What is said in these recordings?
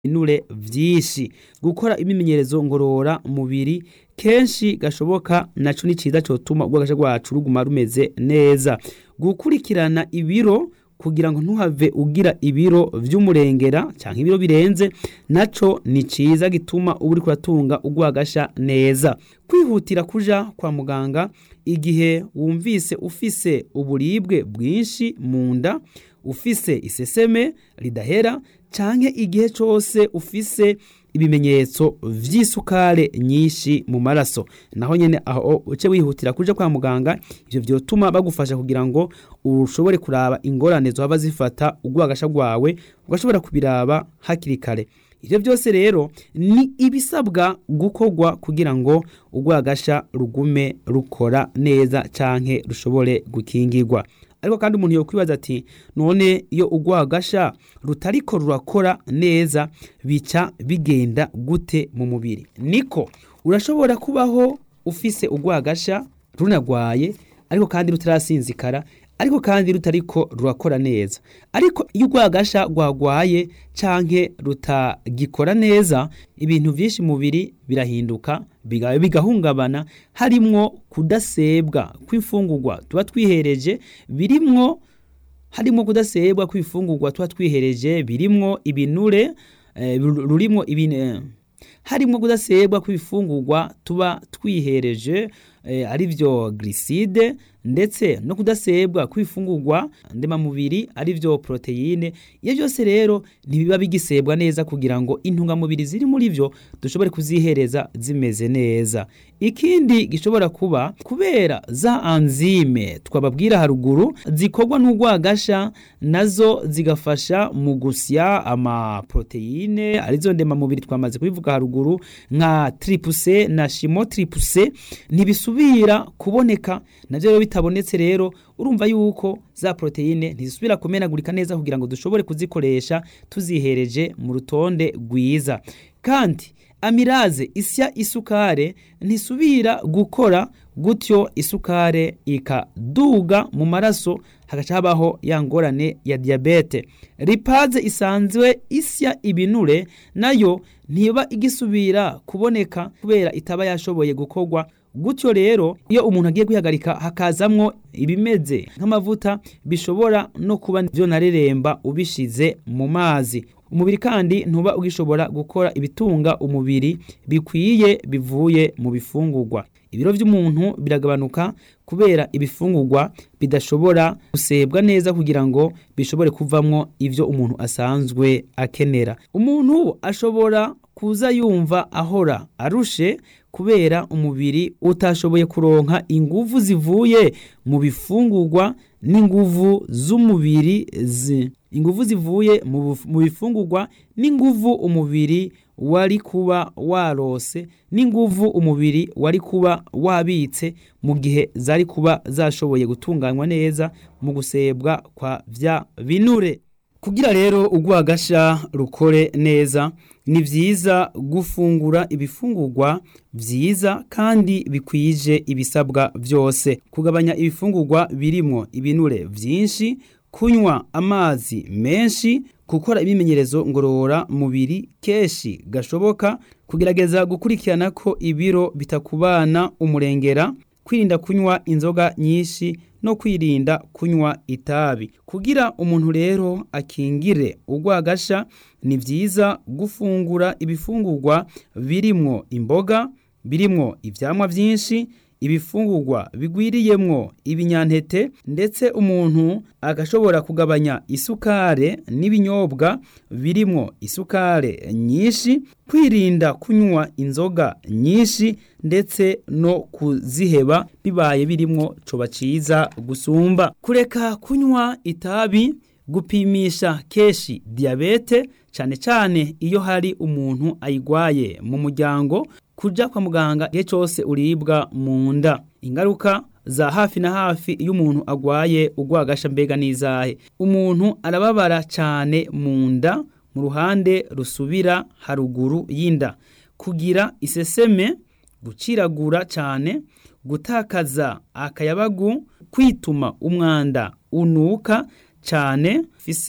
ibinure vyinshi gukora imyimenyerezo ngorora mubiri kenshi gashoboka naco ni ciza cotuma urwagasha rwacu ruguma rumeze neza gukurikirana ibiro kugira ngo ntuhave ugira ibiro vy'umurengera canke ibiro birenze naco ni ciza gituma uba uriko uratunga urwagasha neza kwihutira kuja kwa muganga igihe wumvise ufise uburibwe bwinshi mu nda ufise iseseme ridahera canke igihe cose ufise ibimenyetso vy'isukare nyinshi mu maraso naho nyene aho uce wihutira kuja kwa muganga ivyo vyotuma bagufasha kugira ngo ushobore kuraba ingorane zohava zifata urwagasha rwawe ugashobora kubiraba hakiri kare ivyo vyose rero ni ibisabwa gukorwa kugira ngo urwagasha rugume rukora neza canke rushobore gukingirwa ariko kandi umuntu yokwibaza ati none iyo urwagasha rutariko rurakora neza bica bigenda gute mu mubiri niko urashobora kubaho ufise urwagasha runagwaye ariko kandi rutarasinzikara ariko kandi rutariko rurakora neza ariko iyo urwagasha rwagwaye canke rutagikora neza ibintu vyinshi mubiri birahinduka biga- bigahungabana harimwo kudasebwa kw'imfungurwa tuba twihereje birimwo harimwo kudasebwa kw'imfungurwa tuba twihereje birimwo ibinure eh, ru- rurimwo ibine harimwo kudasebwa kw'ibifungurwa tuba twihereje eh, ari vyo gliside ndetse no kudasebwa kw'ifungurwa ndemamubiri ari vyo proteine iyo byose rero ntibiba bigisebwa neza kugira ngo intungamubiri ziri muri vyo dushobore kuzihereza zimeze neza ikindi gishobora kuba kubera za anzime twababwira haruguru zikorwa n'urwagasha nazo zigafasha mu gusya amaproteine arizo ndemamubiri twamaze kubivuga haruguru nka tripuse na shimo tripuse ntibisubira kuboneka navyo rero bitabonetse rero urumva yuko za proteine ntizisubira kumenagurika neza kugira ngo dushobore kuzikoresha tuzihereje mu rutonde rwiza kandi amiraze isya isukare ntisubira gukora gutyo isukare ikaduga mu maraso hagaca habaho ya ngorane ya diyabete ripaze isanzwe isya ibinure nayo ntiba igisubira kuboneka kubera itaba yashoboye gukorwa gutyo rero iyo umuntu agiye kwihagarika hakazamwo ibimeze nk'amavuta bishobora no kuba vyonareremba ubishize mu mazi umubiri kandi ntuba ugishobora gukora ibitunga umubiri bikwiye bivuye mu bifungurwa ibiro vy'umuntu biragabanuka kubera ibifungurwa bidashobora gusebwa neza kugira ngo bishobore kuvamwo ivyo umuntu asanzwe akenera umuntu ashobora kuza yumva ahora arushe kubera umubiri utashoboye kuronka inguvu zivuye mu bifungurwa n'inguvu z'umubiri zi inguvu zivuye mu buf- mu bifungurwa n'inguvu umubiri wari kuba warose n'inguvu umubiri wari kuba wabitse mu gihe zari kuba zashoboye gutunganywa neza mu gusebwa kwa vya binure kugira rero urwagasha rukore neza ni vyiza gufungura ibifungurwa vyiza kandi bikwije ibisabwa vyose kugabanya ibifungurwa birimwo ibinure vyinshi kunywa amazi menshi gukora imimenyerezo ngorora mubiri keshi gashoboka kugerageza gukurikirana ko ibiro bitakubana umurengera kwirinda kunywa inzoga nyinshi no kwirinda kunywa itabi kugira umuntu rero akingire urwagasha ni vyiza gufungura ibifungurwa birimwo imboga birimwo ivyamwa vyinshi ibifungurwa bigwiriyemwo ibinyantete ndetse umuntu agashobora kugabanya isukare n'ibinyobwa birimwo isukare nyinshi kwirinda kunywa inzoga nyinshi ndetse no kuziheba bibaye birimwo coba ciza gusumba kureka kunywa itabi gupimisha keshi diyabete cane cane iyo hari umuntu ayigwaye mu muryango kuja kwa muganga igihe cose uribwa mu nda ingaruka za hafi na hafi iyo umuntu agwaye urwagasha mbega n'izahe umuntu arababara cane mu nda mu ruhande rusubira haruguru y'inda kugira iseseme guciragura cane gutakaza akayabagu kwituma umwanda unuka cane fise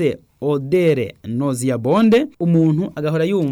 odere nauseabonde umuntu agahora yumva